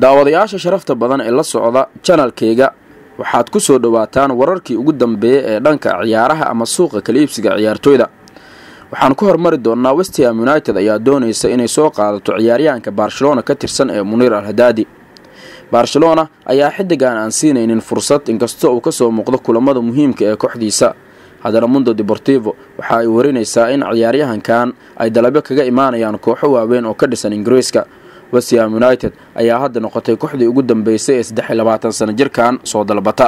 daawadayaasha sharafta badan ee la socda janalkayga waxaad ku soo dhowaataan wararkii ugu dambeeyey ee dhanka ciyaaraha ama suuqa kala iibsiga ciyaartooyda waxaan ku hormari doonnaa westham united ayaa doonaysa inay soo qaadato ciyaaryahanka barcelona ka tirsan ee muniir al hadaadi barcelona ayaa xidigan aan siinaynin fursad inkastoo uu kasoo muuqdo kulamada muhiimka ee kooxdiisa haddana mundo deportivo waxa ay warinaysaa in ciyaaryahankan ay dalabyo kaga imaanayaan kooxo waaweyn oo ka dhisan ingiriiska westham united ayaa hadda noqotay kooxdii ugu dambeysay ee saddex iyo labaatan sano jirkan soo dalbata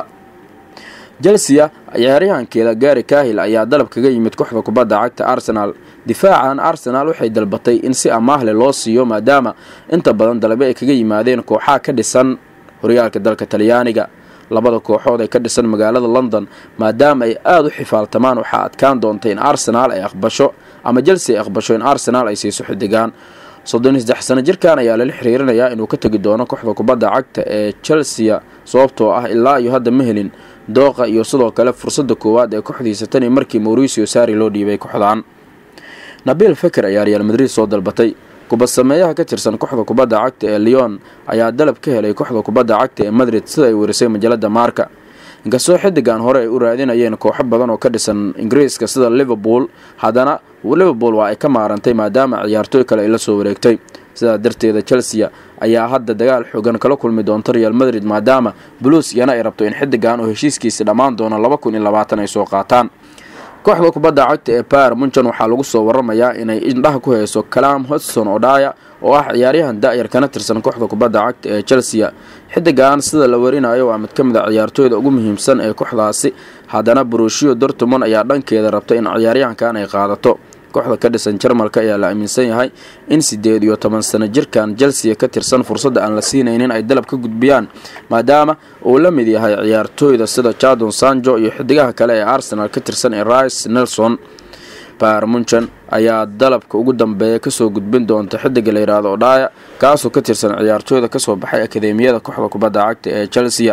chelsea ciyaaryahankeeda gari kahil ayaa dalab kaga yimid kooxda kubadda cagta arsenal difaacan arsenal waxay dalbatay in si amaahle loo siiyo maadaama inta badan dalabyo ay kaga yimaadeen kooxaha ka dhisan horyaalka dalka talyaaniga labada kooxood ee ka dhisan magaalada london maadaama ay aada u xifaaltamaan waxaa adkaan doontay in arsenal ay aqbasho ama chelsea ay aqbasho in arsenal ay siiso xidigaan soddon iyo saddex sano jirkan ayaa lala xiriirinayaa inuu ka tegi doono kooxda kubadda cagta ee chelsea sababtoo ah ilaa iyo hadda ma helin dooqa iyo sidoo kale fursadda koowaad ee kooxdiisa tani markii mauricio sari loo dhiibay kooxdan nabil feker ayaa real madrid soo dalbatay kubadsameeyaha ka tirsan kooxda kubadda cagta ee leon ayaa dalab ka helay kooxda kubadda cagta ee madrid sida ay werisay majalada maarka inkastoo xidigan hore ay u raadinayeen kooxo badan oo ka dhisan ingiriiska sida liverpool haddana liverpool waa ay ka maarantay maadaama ciyaartooy kale ay la soo wareegtay sidaa darteeda chelsea ayaa hadda dagaal xoogan kala kulmi doonta real madrid maadaama blues iyana ay rabto in xidigan oo heshiiskiisi dhammaan doono laba kun iyo labaatan ay soo qaataan kooxda kubadda cagta ee bayer munchen waxaa lagu soo waramayaa inay indhaha ku hayso clam hodson odhaya oo ah ciyaaryahan da-yar kana tirsan kooxda kubadda cagta ee chelsea xidigan sida la warinayo waa mid ka mid a ciyaartooyda ugu muhiimsan ee kooxdaasi haddana brushio dortmond ayaa dhankeeda rabta in ciyaaryahankan ay qaadato kooxda ka dhisan jarmalka ayaa la aaminsan yahay in sideed iyo toban sano jirkan chelsea ka tirsan fursadda aan la siinaynin ay dalab ka gudbiyaan maadaama uu la mid yahay ciyaartooyda sida jadon sanjo iyo xidigaha kale ee arsenal ka tirsan ee rice nelson bayer munchen ayaa dalabka ugu dambeeya kasoo gudbin doonta xidiga la yidhaahdo odhaya kaasoo ka tirsan ciyaartooyda kasoo baxay akademiyada kooxda kubadda cagta ee chelsea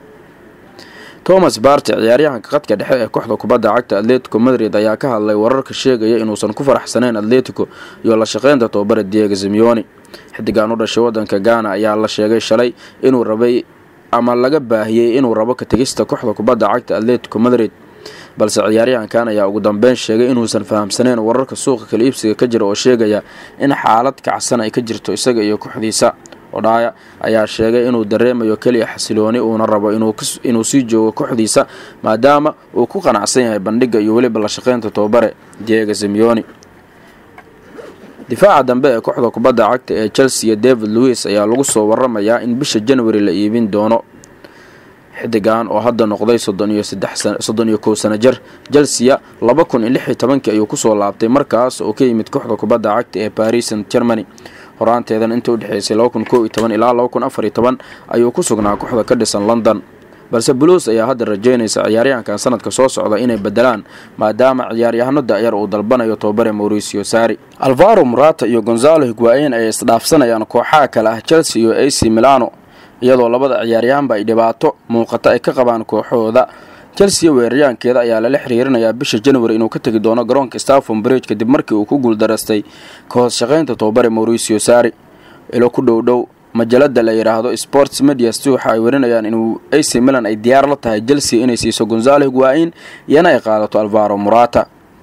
thomas barty ciyaaryahanka qadka dhexe ee kooxda kubadda cagta atletico madrid ayaa ka hadlay wararka sheegaya inuusan ku faraxsaneyn atletico iyo la shaqeynta tobabara diego simeoni xidigan u dhashay wadanka ghana ayaa la sheegay shalay inuu rabay ama laga baahiyey inuu rabo ka tegista kooxda kubadda cagta atletico madrid balse ciyaaryahankan ayaa ugu dambeyn sheegay inuusan fahamsaneyn wararka suuqa kala iibsiga ka jira oo sheegaya in xaalad kacsan ay ka jirto isaga iyo kooxdiisa odhaya ayaa sheegay inuu dareemayo keliya xasilooni uuna rabo inuu sii joogo kooxdiisa maadaama uu ku qanacsan yahay bandhiga iyo weliba la shaqeynta tobabare diego simeoni difaaca dambe ee kooxda kubadda cagta ee chelsea david louis ayaa lagu soo waramayaa in bisha january la iibin doono xidigan oo hadda noqday soddon iyo kow sano jir chelsea laba kun iyo lix iyo tobankii ayuu kusoo laabtay markaas oo ka yimid kooxda kubadda cagta ee paris st germany horaanteedan inta u dhexeysay laba kun kow iyo toban ilaa laba kun afar iyo toban ayuu ku sugnaa kooxda ka dhisan london balse blues ayaa hadda rajeynaysa ciyaaryahankan sanadka soo socda inay bedelaan maadaama ciyaaryahano da-yar uu dalbanayo tobabare mauricio sari alvaro murata iyo gonzalo higuain ay isdhaafsanayaan kooxaha kale ah chelsea iyo ac milano iyadoo labada ciyaaryahanba ay dhibaato muuqata ay ka qabaan kooxooda chelsea weeraryahankeeda ayaa lala xiriirinayaa bisha january inuu ka tegi doono garoonka stafon bridge kadib markii uu ku guuldaraystay ka hoos shaqeynta tobabare mauricio sari ilo ku dhow dhow majalada la yidhaahdo sports mediast waxa ay warinayaan inuu ac milan ay diyaar la tahay chelsea inay siiso gonzalo higuain iyana ay qaadato alvaro murata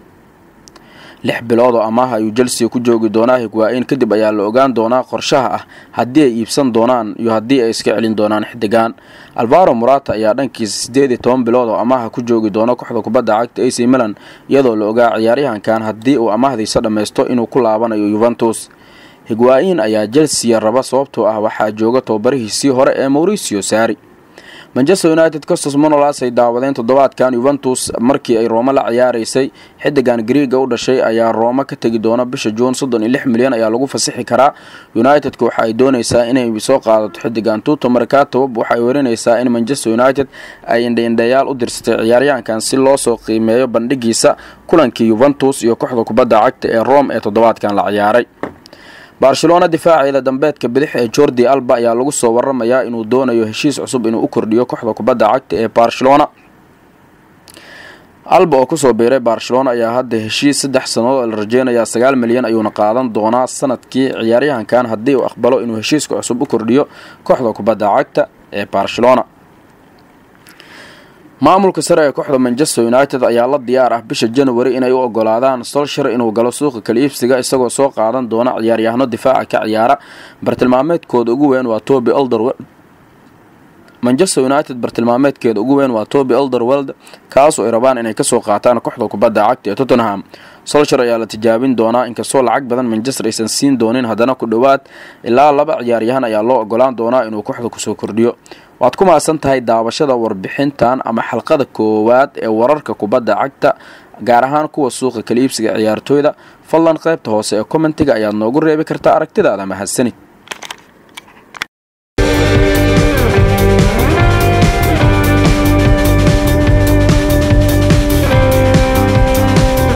lix bilood oo amaaha ayuu chelsea ku joogi doonaa higuain kadib ayaa la ogaan doonaa qorshaha ah haddii ay iibsan doonaan iyo haddii ay iska celin doonaan xidigan alvaro murata ayaa dhankiisa sideed iyo toban bilood oo amaaha ku joogi doona kooxda kubadda cagta ac milan iyadoo la ogaa ciyaaryahankan haddii uu amaahdiisa dhammaysto inuu ku laabanayo yuventus higuain ayaa chelsea raba sababtoo ah waxaa jooga tobabarihiisii hore ee mauricio sari manchester united costos monolas ay daawadeen toddobaadkan yuventus markii ay roome la ciyaaraysay xidigan griega u dhashay ayaa roome ka tegi doona bisha juun soddon iyo lix milyan ayaa lagu fasixi karaa unitedka waxa ay doonaysaa inay soo qaadato xidigan tuto markatob waxaay warinaysaa in manchester united ay indhaindhayaal u dirsatay ciyaaryahankan si loo soo qiimeeyo bandhigiisa kulankii yuventus iyo kooxda kubadda cagta ee rome ee toddobaadkan la ciyaaray barcelona difaaceeda dambeedka bidix ee jordi alba ayaa lagu soo waramayaa inuu doonayo heshiis cusub inuu u kordhiyo kooxda kubadda cagta ee barcelona alba oo kusoo biiray barcelona ayaa hadda heshiis saddex sannadood oo la rajeynayaa sagaal milyan ayuuna qaadan doonaa sanadkii ciyaaryahankan haddii uu aqbalo inuu heshiiska cusub u kordhiyo kooxda kubadda cagta ee barcelona maamulka sare ee kooxda manchester united ayaa la diyaar ah bisha january inay u ogolaadaan solshar inuu galo suuqa kala iibsiga isagoo soo qaadan doona ciyaaryahano difaaca ka ciyaara bartilmaameedkooda ugu weyn waa toby elderweld manchester united bartilmaameedkeeda ugu weyn waa toby elderweld kaasoo ay rabaan inay kasoo qaataan kooxda kubadda cagta ee tottenham solshar ayaa la tijaabin doonaa inkastoo lacag badan manchester aysan siin doonin haddana ku dhowaad ilaa laba ciyaaryahan ayaa loo ogolaan doonaa inuu kooxda kusoo kordhiyo waad ku mahadsan tahay daawashada warbixintan ama xalqada koowaad ee wararka kubadda cagta gaar ahaan kuwa suuqa kala iibsiga ciyaartooyda fadlan qaybta hoose ee kommentiga ayaad noogu reebi kartaa aragtidaada mahadsanid